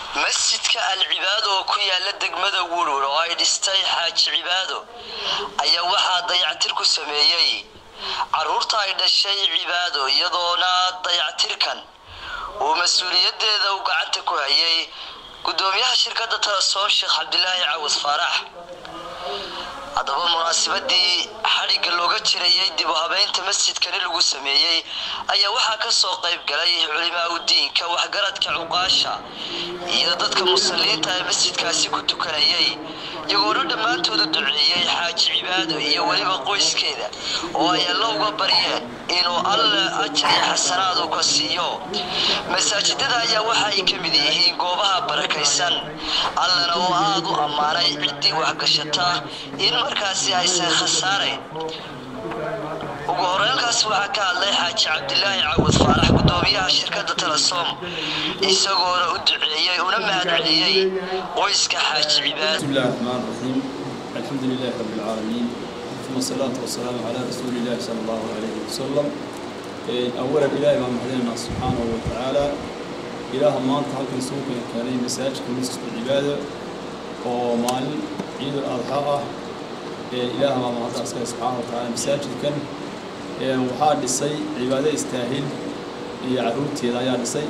masjidka al cibaado oo ku yaala degmada wulwul oo ay dhistay xaaji cibaado ayaa waxaa dayactir ku sameeyey caruurta ay dhashay cibaado iyadoona dayactirkan uu mas-uuliyadeeda u gacanta ku hayay gudoomiyaha shirkadda talasoon sheekh cabdilaahi cawad faarax haddaba munaasabadii xadhigga looga jirayay dib u habeynta masjidkani lagu sameeyey ayaa waxaa ka soo qayb galay culimaa udiinka waxgaradka cuqaasha iyo dadka musalliinta ee masjidkaasi ku tukanayay iyagoona dhammaantooda duceeyey xaaji cibaado iyo weliba qoyskeeda oo ay alla uga baryeen inuu alle ajar iyo xasanaad uu ka siiyo masaajidada ayaa waxa ay ka mid yihiin goobaha barakaysan allana oo aada u ammaanay ciddii waxgashata in markaasi aysan khasaarayn ugu horeelkaas waxaa ka hadlay xaaji cabdilaahi cawad faarax gudoomiyaha shirkadda talasom isagoona u duceeyey una mahadceliyey qoyska xaaji cibaad بسم الله الرحمن الرحيم الحمد لله رب العالمين ثم الصلاة والسلام على رسول الله صلى الله عليه وسلم إيه، أولا إلهي ما محدنا سبحانه وتعالى إله ما أنت هلك نسوق كان مساج كمسجد العبادة ومال عيد الأضحى إيه، إله ما محدنا سبحانه وتعالى مساجد كان إيه، وحاد لسي عبادة يستاهل يعروتي لا يعرسي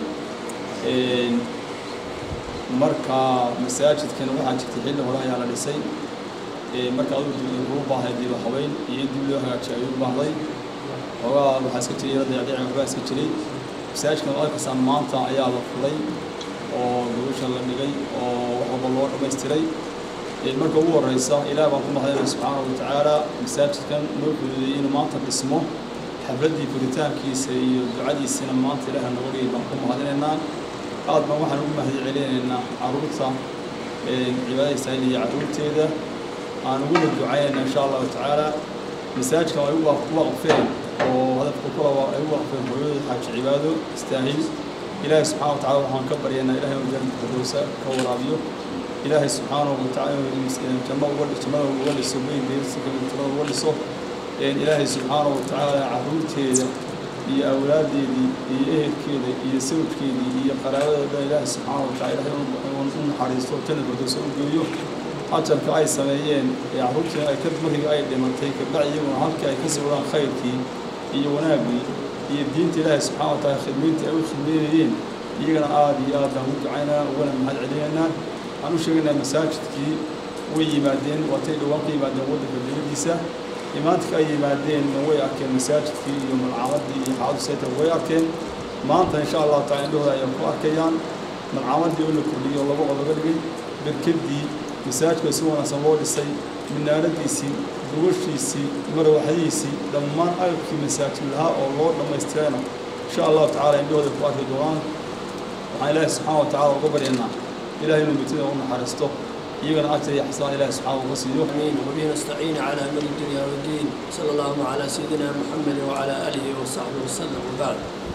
marka masaajidkan waxaa jirtay xilli hore ayaa la dhisay marka aduu dib ugu baahday dib habeyn iyo dib loo hagaajiyo ayuu u baahday xoogaa waxaa iska jiray dayaciican waxbaa iska jiray masaajidkan oo arkaysaa maanta ayaa la fulay oo gogosha la dhigay oo wax walba loo dhammaystiray marka ugu horeysa ilaah baan ku mahadinaya subxaanahu watacaala masaajidkan noo fududeeyey inuu maanta dhismo xafladdii furitaankiisa iyo ducadiisina maanta ilaaha noga dhigay baan ku mahadinaynaa aad baan waxaan ugu mahad celinaynaa caruurta cibaadada istaahil iyo caruurteeda aan uguna ducaynayna insha allahu tacaala masaajidkan ay u waqfeen oo hadafka kula ay u waqfeen hooyada xaaji cibaado istaahil ilaahay subxaana wa tacala waxaan ka baryaynaa ilahay inuu janna firdowsa ka waraabiyo ilaahay subxaanahu wa tacala inuu janno uga jannada uga dhiso weyn deersika jannada uga dhiso ilaahay subxaanahu wa tacaala caruurteeda iyo awlaadeedii iyo ehelkeeda iyo sawjkeedii iyo qaraabadeeda dhan ilaahay subxaana wa tacala ilahay u naxariisto janna firdowsa u geeyo ajarka ay sameeyeen ee carruurtii ay ka markii ay dhimatay kabacdi iyaguna halkii ay ka sawiraan khayrkii iyo wanaaggii iyo diinta ilaahay subxana wa taala khidmayntii ay u khidmaynayeen iyagana aada iyo aad baan u ducaynaa ugana mahad celinaynaa waxaan u sheegaynaa masaajidkii way yimaadeen waatay dhowaan ka yimaadeen waddanka dowladdiisa imaantka ay yimaadeenna way arkeen masaajidkii iyo malcaamadii iyo xaadu sayta way arkeen maanta insha allahu tacala indhahooda ayaa ku arkayaan malcaamadii oo la kordhiyey oo laba qod laga dhigay berkedii masaajidka si wanaagsan loo dhisay minaaradiisii gogoshiisii marawaxdiisii dhammaan agabkii masaajid lahaa oo loo dhammaystirayna insha allahu tacala indhahooda ku arki doonaan waxaan ilaahi subxaana wa tacala uga baryaynaa ilahay inuu mitida u naxariisto iyagana ajar iyo xasaan ilaahi subxaana uga siiyo آمين وبه نستعين على أمر الدنيا والدين صلى الله على سيدنا محمد وعلى آله وصحبه وسلم وبعد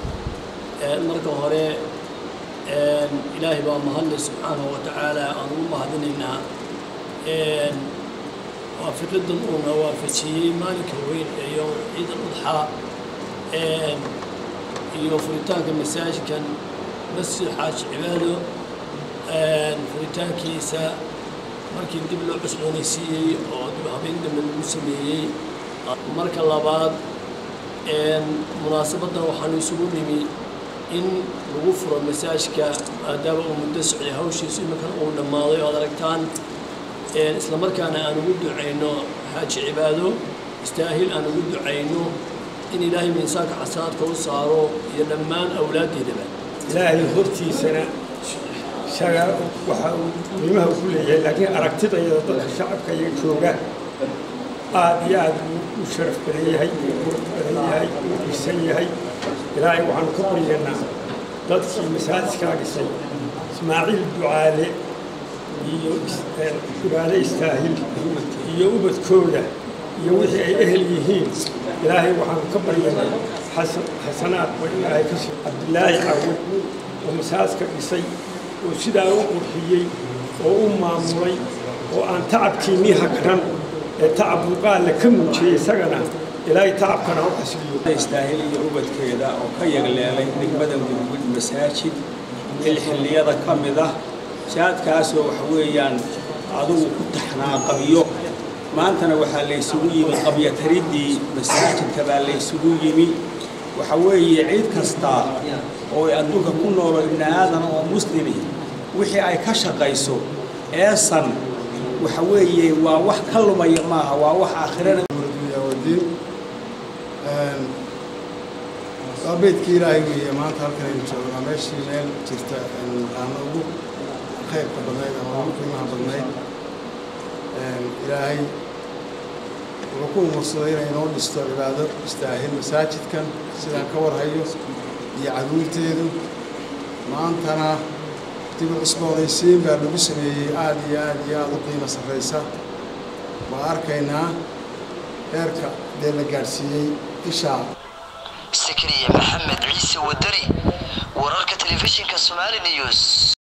marka hore ilaahay baa mahadle subxaanahu wa tacaala aan ugu mahadinaynaa waa fikradan uuna waafajiyey maalinka weyn ee yowm ciid al-udxaa iyo furitaanka masaajidkan masjid xaaji cibaado furitaankiisa markii dib loo cusboonaysiiyey oo dib habeyn dambe lagu sameeyey marka labaad munaasabaddan waxaanu isugu nimi in lagu furo masaajka maadaama uu muddo socday hawshiisu iminkan uu dhammaaday oo ad aragtaan isla markaana aan ugu ducayno xaaji cibaado istaahil aan ugu ducayno in ilaahay miisaanka xasanaadka u saaro iyo dhammaan awlaaddeedaba ilaahay hortiisana isaga waxa uu qiimaha ku leeyahay laakiin aragtidayada dadka shacabka iyo jooga aad iyo aad buu u sharaf badan yahay uu qurux badan yahay uu dhisan yahay ilaahay waxaanu ka baryaynaa dadkii masaajidkaa dhisay ismaaciil ducaale iyo ducaale istaahil iyo ubadkooda iyo wixii ay ehel yihiin ilaahay waxaanu ka baryaynaa xasanaad waa ilaahay ka sii cabdilaahi cawad oo masaajidka dhisay oo sidaa u qurxiyey oo u maamulay oo aan tacabkiinnii hagran ee tacab muuqaalla ka muujiyey isagana ilaahay tacabkana u xasiliyo istaahil iyo ubadkeeda oo ka yagleelay degmada gudgud masaajid il xilliyada ka mid ah jaadkaasoo waxa weeyaan adugu ku taxnaa qabyo maantana waxaa laysugu yimi qabyatariddii masaajidka baa laysugu yimi waxa weeye cid kasta oo adduunka ku noolo ibni aadana oo muslimi wixii ay ka shaqayso eesan waxa weeye waa wax ka lumaya maaha waa wax aakhirana wadiin waa beydkii ilaahay weeye maanta halkan aynu joognaa meeshii meel jirta naqaano ugu khayrka badnayd ama ugu qiimaha badnayd ilaahay wuxuu ku umursaday inay inoo dhisto cibaado istaahil masaajidkan sidaan ka warhayo iyo caruurteedu maantana dib u cusboonaysiin baa lagu sameeyey aada iyo aada iyo aada u qiimo sarraysa waa arkaynaa heerka dee la gaadhsiiyey ishaa sakariya maxamed ciise wadani wararka telefishinka somali news